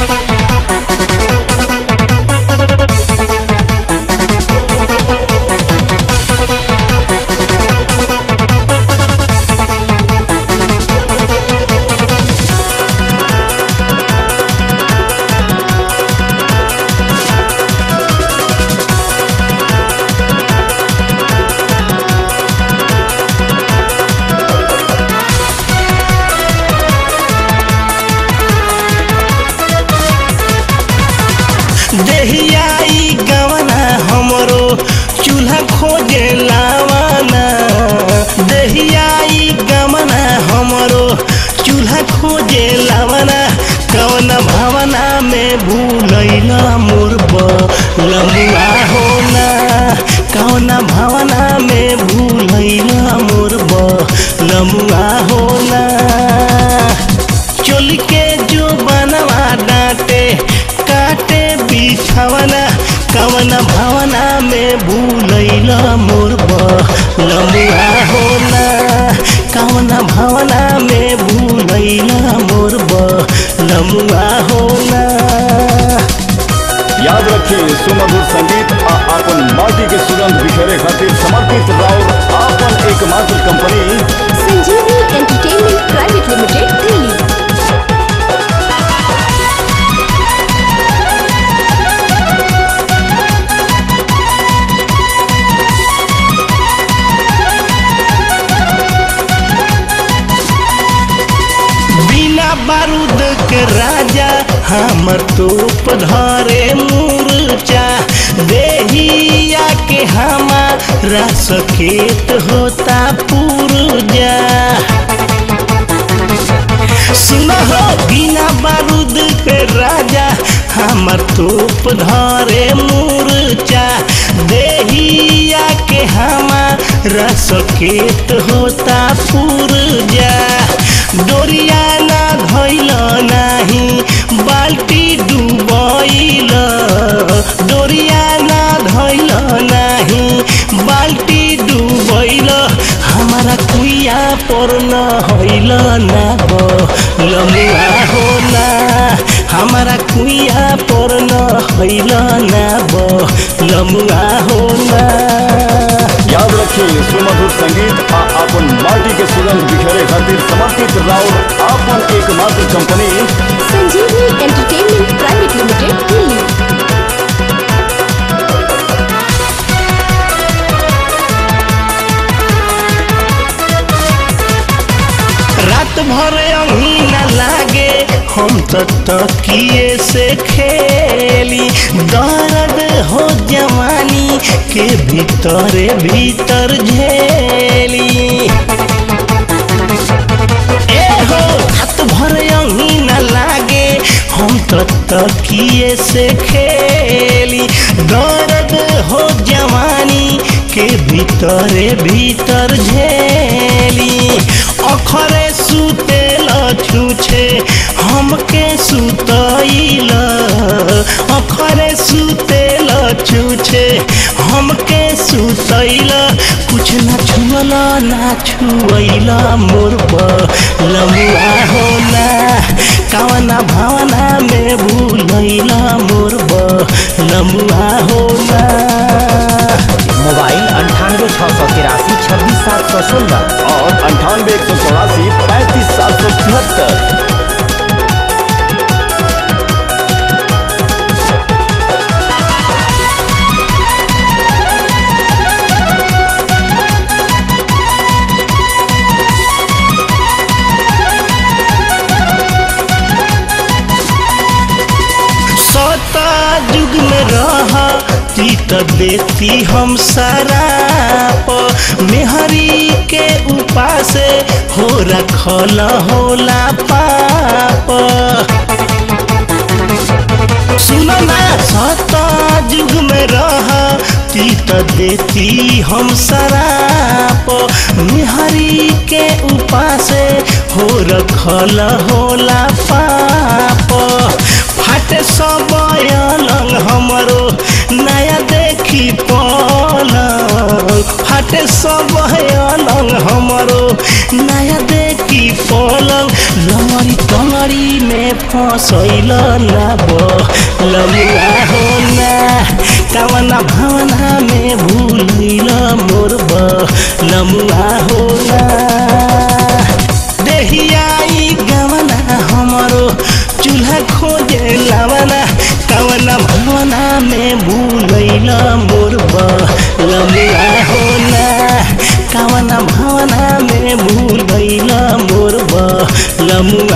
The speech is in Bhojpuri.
देहियाई गवना हमरो चूल्हा खोजे लावाना देहियाई गवना हमरो चूल्हा खोजे लावाना कवन भावना में भूलैला मोर लमुआ होना कवन भावना में भूलैला मोर लमुआ होना चोली के जो बनवा डांटे काटे बिछवना कवन भावना में भूलैला मोर लमुआ होना कवन भावना में भूलैला मोर लमुआ होना याद रखिए सुमधुर संगीत आ आपन माटी के सुगंध बिखेरे खातिर समर्पित राउर आपन एकमात्र कंपनी संजीवनी एंटरटेनमेंट प्राइवेट लिमिटेड दिल्ली बिना बारूद के राजा हमर तोप धरे मूर्चा देहिया के हमारा सकेत होता पूर्जा सुनो हो बिना बारूद के राजा हमर तोप धरे मूर्चा देहिया के हमारा सकेत होता पूर्जा डोरिया ना धैल नाही बाल्टी डुबैल डोरिया ना धैल नाही बाल्टी डुबैल हमारा कुइया पर न हैल ना लमुआ होला हमारा कुइया पर न हैल ना लमुआ होला याद रखिए सुमधुर संगीत आ आपन माटी के सुगंध बिखेरे खातिर समर्पित राउर आपन एकमात्र कंपनी संजीवनी एंटरटेनमेंट प्राइवेट लिमिटेड दिल्ली रात भर अही न लागे हम तो तकिए से खेली दर्द हो जवानी के भीतर भीतर झेली ए हो रात भर अही न लागे हम तो तकिए से खेली दर्द हो जवानी के भीतर भीतर झेली अखरे सुतेल छुछे हमके सुतैल अखरे सुतेल छुछे हमके सुतैल कुछ न छुअल ना छुअल मोर लमुआ होला कवना भावना में भूलैला मोर लमुआ होला मोबाइल अंठानवे छः सौ तिरासी छब्बीस सात सौ सोलह और अंठानवे एक सौ चौरासी पैंतीस सात सौ तिहत्तर सता युग में रहा ती त देती हम सराप मेहरी के उपासे हो रखल होला पाप सुनो ना सता युग में रहा ती त देती हम सराप मेहरी के उपासे हो रखल होला पाप फाटे सब अलग हमरो नया देखी पलंग फाटे सब अलग हमरो नया देखी पलंग लंगड़ी टंगड़ी में फसैल ना लमुआ हो ना कवना भावना में भूलैल मोर लमुआ हो ना देहियाई गवना हमरो चूल्हा खोजे लवना कवना भावना में भूलैल मोर लमुआ हो ना कवना भावना में भूलैल मोर लमुआ